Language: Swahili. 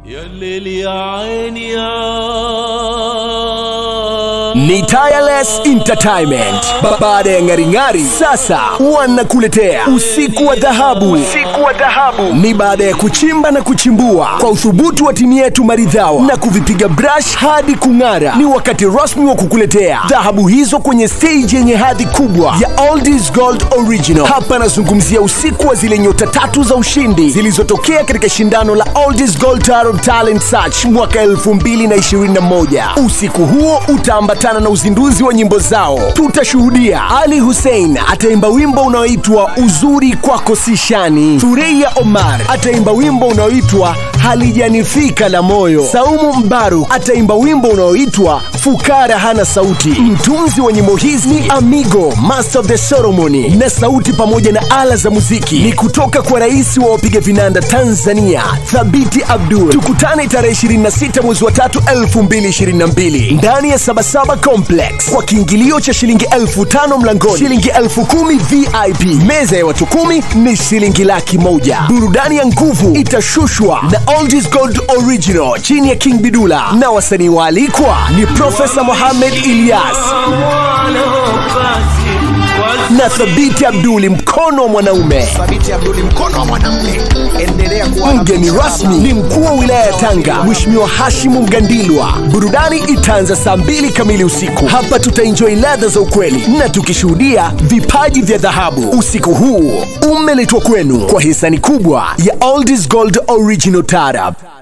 يا الليل يا عيني يا ni Tireless Entertainment. Ba- Baada ya ngaringari, sasa wanakuletea usiku wa dhahabu. Usiku wa dhahabu ni baada ya kuchimba na kuchimbua kwa uthubutu wa timu yetu maridhawa na kuvipiga brush hadi kung'ara. Ni wakati rasmi wa kukuletea dhahabu hizo kwenye stage yenye hadhi kubwa ya Oldies Gold Original. Hapa nazungumzia usiku wa zile nyota tatu za ushindi zilizotokea katika shindano la Oldies Gold Tarot Talent Search mwaka 2021. Usiku huo utaambatana na uzinduzi wa nyimbo zao. Tutashuhudia Ali Hussein ataimba wimbo unaoitwa uzuri kwako sishani. Thureia Omar ataimba wimbo unaoitwa halijanifika la moyo. Saumu Mbaru ataimba wimbo unaoitwa fukara hana sauti. Mtunzi wa nyimbo hizi ni Amigo, master of the ceremony, na sauti pamoja na ala za muziki ni kutoka kwa rais wa wapiga vinanda Tanzania, Thabiti Abdul. Tukutane tarehe 26 mwezi wa tatu 2022 ndani ya Sabasaba Complex kwa kiingilio cha shilingi elfu tano mlangoni, shilingi elfu kumi VIP. Meza ya watu kumi ni shilingi laki moja. Burudani ya nguvu itashushwa na Oldies Gold Original chini ya King Bidula, na wasanii waalikwa ni Profesa Mohamed Ilyas na Thabiti Abduli, mkono wa mwanaume. Thabiti Abduli, mkono wa mwanamume. Endelea kuwa na Mgeni rasmi ni mkuu wa wilaya ya Tanga, Mheshimiwa Hashimu Mgandilwa. Burudani itaanza saa mbili kamili usiku. Hapa tutaenjoy ladha za ukweli na tukishuhudia vipaji vya dhahabu. Usiku huu umeletwa kwenu kwa hisani kubwa ya Oldies Gold Original Tarab.